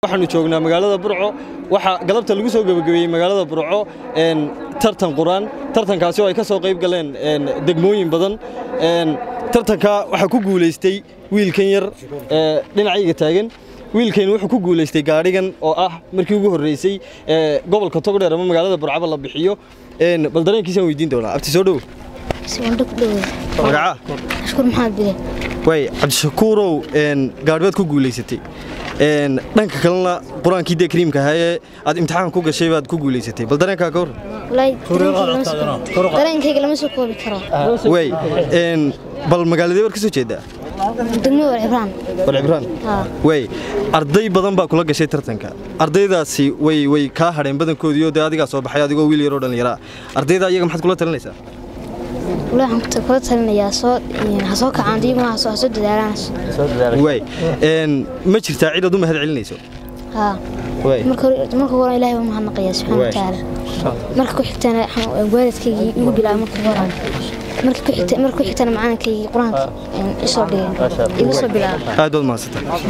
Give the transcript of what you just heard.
waxaanu joognaa magaalada burco waxaa galabta lagu soo gebagabeeyey magaalada burco tartan quraan tartankaasi oo ay ka soo qayb galeen degmooyin badan tartanka waxaa ku guulaystay wiilkan yar ee dhinacayga taagan wiilkaynu wuxuu ku guulaystay gaadhigan oo ah markii ugu horreysay ee gobolka togdheer ama magaalada burcaba la bixiyo bal dareenkiisaan weydiin doonaa abti soo dhow magacaa ashkur maxamed bile way cabdishakuurow gaadhibaad ku guulaysatay dhanka kalena qur-aankii dee kariimka ahaa ee aad imtixaan ku gashay baad ku guulaysatay bal dareenkaa ka hor dareenkayga lama soo koobi karo way bal magaaladee war ka soo jeedaa degmada war cibraan war cibraan way arday badan baa kula gashay tartanka ardaydaasi way way kaa hadheen badankoodiioo dee adigaa soo baxay adigoo wiil yaroo dhallinyaraa ardayda iyaga maxaad kula talinaysaa walahi waxaan kula talinayaa soo ha soo kacaan iyaguna ha soo dadaalaan way ma jirtaa cid aad u mahad celinayso haa marka hore ilaahay baan mahadnaqayaa subxaana watacaala marka ku xigtana waalidkaygii igu bilaabay marka hore marka ku xigtana macaalinkaygii qur-aanka isoo dhigay igu soo bilaabay aad baad mahadsantahay